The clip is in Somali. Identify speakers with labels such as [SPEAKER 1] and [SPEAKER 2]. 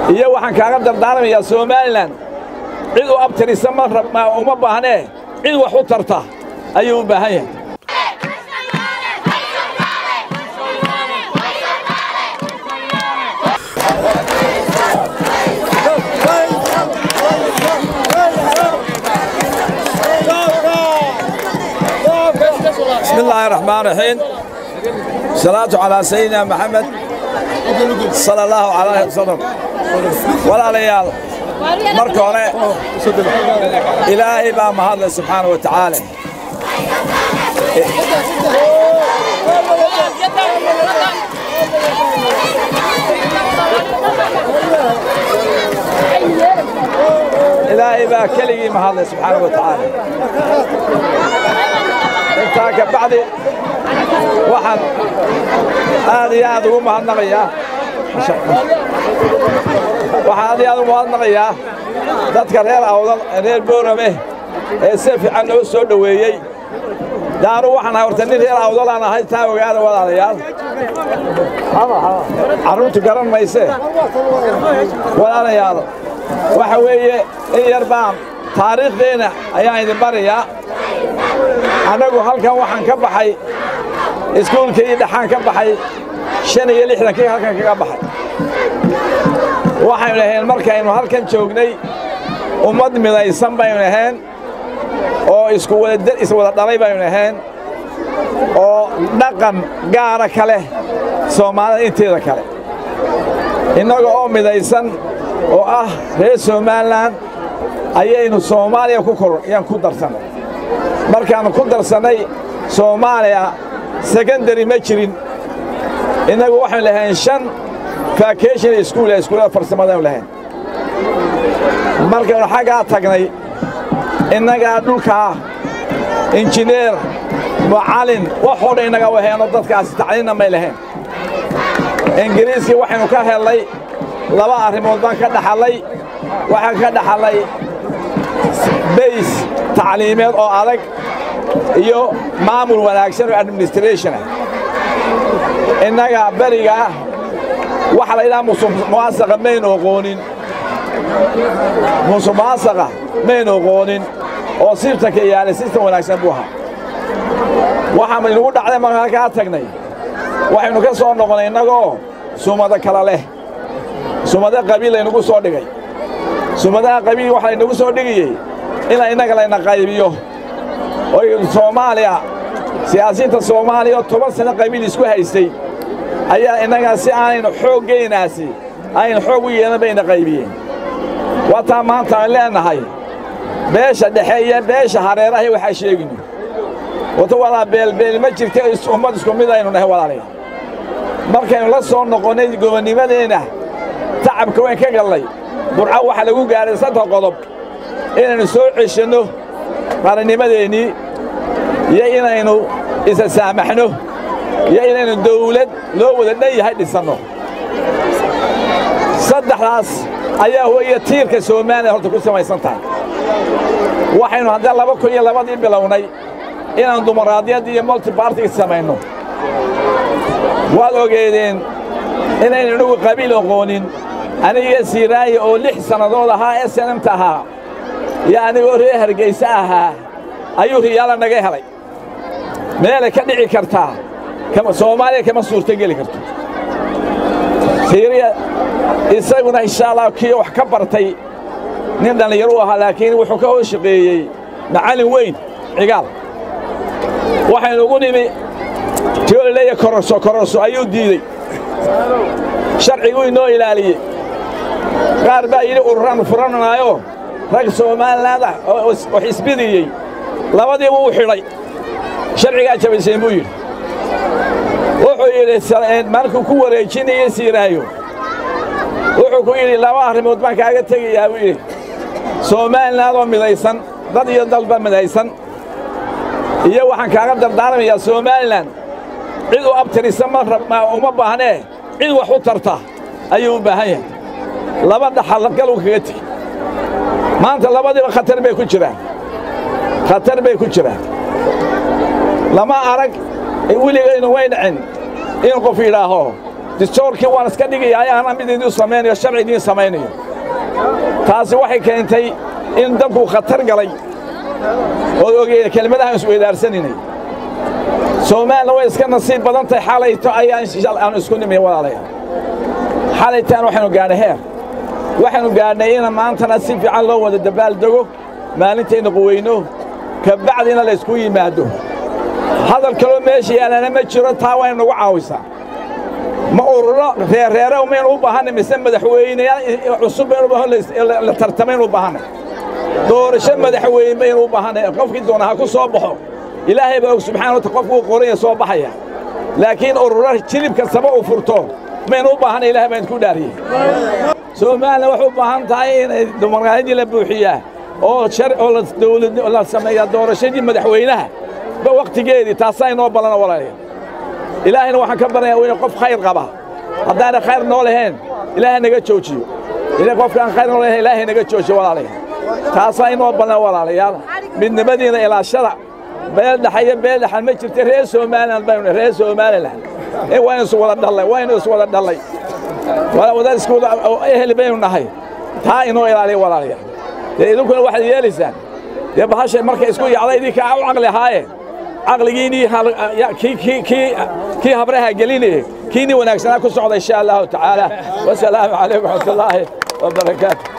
[SPEAKER 1] iyo waxaan kaaga dardaarmayaa somalilan cid u abtirisa ma uma baahnee cid wax u tarta ayuu u baahan yahay بسم الله الرحمن الرحيم الصلاة على سيدنا محمد صلى الله عليه وسلم ولا ليال marka hore ilaahay baa mahadle subxaana wa tacaala ilaahay baa keligii mahadle subxaana wa tacaala intaa ka bacdi waxaan aad iyo aad ugu mahadnaqayaa waxaan aad iyo aad ugu mahadnaqayaa dadka reer awdal reer boorame ee si fiican noo soo dhoweeyey daanu waxaan ahay horta nin reer awdalaan ahay taa ogaada walaalayaal carruurtu garan maysee walaalayaal waxa weeye in yar baan taariikhdeenna ayaan idin barayaa annagu halkan waxaan ka baxay iskuulkii dhexaan ka baxay shan iyo lixdankii halkan kaga baxay waxaynu ahayn markaynu halkan joognay ummad midaysan baynu ahayn oo iswada dhalay baynu ahayn oo dhaqan gaara ka leh soomaalida inteeda kale innaga oo midaysan oo ah reer somalilan ayaynu soomaaliya yaan ku darsannay markaannu ku darsannay soomaaliya sekondari ma jirin innagu waxaynu lahayn shan vacation iskuul ee iskuullada farsamadaynu lahayn markaynu xaggaa tagnay innagaa dhulkaa injineer mucallin waxoo dhan innaga waheenoo dadkaasi tacliinna may lahayn ingiriiskii waxaynu ka hellay laba arrimood baan ka dhaxallay waxaan ka dhaxallay bays tacliimeed oo adag iyo maamul wanaagsan oo administrationah innaga berigaa waxa la yidhaha musuqmaasaqa maynu oqoonin musuqmaasaqa maynu oqoonin oo sirtanka yaala sistan wanaagsan buu ahaa waxaa inugu dhacday marka halkaa tagnay waxaynu ka soo noqonnay innagoo sumado kala leh sumado qabiil laynagu soo dhigay sumadaha qabiil waxa laynagu soo dhigayey ina innaga layna qaybiyo oy soomaaliya siyaasiyiinta soomaaliya oo toban sano qabiil isku haystay ayaa innagaa si aanaynu xooggaynaasi aynu xoog u yeelan bayna qaybiyeen waataa maanta aan leennahay beesha dhexe iyo beesha hareerahay waxaa sheeginu wata walaa beelbeel ma jirta ummad isku mid aynu nahay walaalayaal markaynu la soo noqonnay gobonnimadeenna tacabka wayn ka gallay burco waxaa lagu gaadhay saddex qodob inaynu soo ceshanno qarannimadeennii iyo inaynu isa saamaxno iyo inaynu dawlad loo wada dhan yahay dhisanno saddexdaas ayaa weeye tiirka soomaaliya horta ku samaysan tahay waxaynu haddee laba kun iyo labadii bilownay inaan dumaraadiyad iyo multibartig samayno waad ogeedeen inaynu inagu qabiil oqoonin aniga siiraayi oo lix sannadood ahaa ee sanamta ahaa iyo anigoo reer hargayse ahaa ayuu riyaala naga helay meelay ka dhici kartaa soomaaliya kama suurtogeli karto siiriya isaguna insha allah kii wax ka bartay nin dhallinyaro u ahaa laakiin wuxuu ka hoos shaqeeyey macallin weyn cigaal waxaynu ugu nimi tiolaleeya kororso kororso ayuu diidey sharciguu inoo ilaaliyey qaar baa yidhi ururaan furanaayo rag somaliland ah oo xisbidiyey labadiiba uu xidhay sharcigaa jabayseen buu yidhi wuxuu yidhi markuu ku wareejinayey siiraayo wuxuu ku yidhi laba arrimood baan kaaga tegayaa buu yidhi somaliland oo midaysan dad iyo dalba midaysan iyo waxaan kaaga dardaarmayaa somalilan cid u abtirisa ma uma baahnee cid wax u tarta ayuu u baahan yahay laba dhaxalgaluu kaga tegi maanta labadiiba khatar bay ku jiraan khatar bay ku jiraan lama arag weligaynu way dhacin in qof yidhaaho distoorkii waan iska dhigaya ayaana mid idiin samaynayo sharci idiin samaynayo taasi waxay keentay in dalku khatar galay ood ogeeda kelmadahaan isweydaarsaninay soomaalina way iska nasiib badan tahay xalayto ayaan isku nimi walaalayaal xalaytaan waxaynu gaadhay heer waxaynu gaadhnay in maantana si fiican loo wada dabaaldego maalintayna quweyno ka bacdina laysku yimaado hadal kaloo meesha yaalana ma jiro taa waa inagu caawisaa ma ururo reerreere maynu u baahanay mise madaxweyneyaal cusub baynu la tartamaynu u baahanay doorasho madaxweyne baynu u baahanay qofkii doona ha ku soo baxo ilaahay baa og subxana wata qofkuu qoranya soo baxaya laakiin ururo jilib kastaba uu furto maynu u baahanay ilahay baan isku dhaariyey soomaalina waxay u baahan tahay inay dumarkaadii la buuxiyaa oo oo dawlad la sameeyaa doorashadii madaxweynaha ba wakhtigeedii taasaa inoo ballana walaalayaal ilaahayna waxaan ka baryayaa inuu qof khayr qaba haddaanay khayr noo lahayn ilaahay naga joojiyo ila qofkaan khayr noo lahayn ilaahay naga joojiyo walaalayaal taasaa inoo ballan walaalayaal midnimadiina ilaashada beel dhaxa iyo beel dhaxan ma jirta reer somaliland baynu reer somaliland ee waynu is wada dhallay waynu is wada dhallay wadaad isku wada ehel baynu nahay taa inoo ilaaliya walaalayaal dee idinkuna waxaad yeelaysaan dee bahashay markay isku yacda idinkaa u caqli ahaayeen caqligiinii kii habraha gelinaya kiinii wanaagsanaa ku socda insha allahu tacaala wasalaamu calaykum waraxmatullaahi wabarakaatu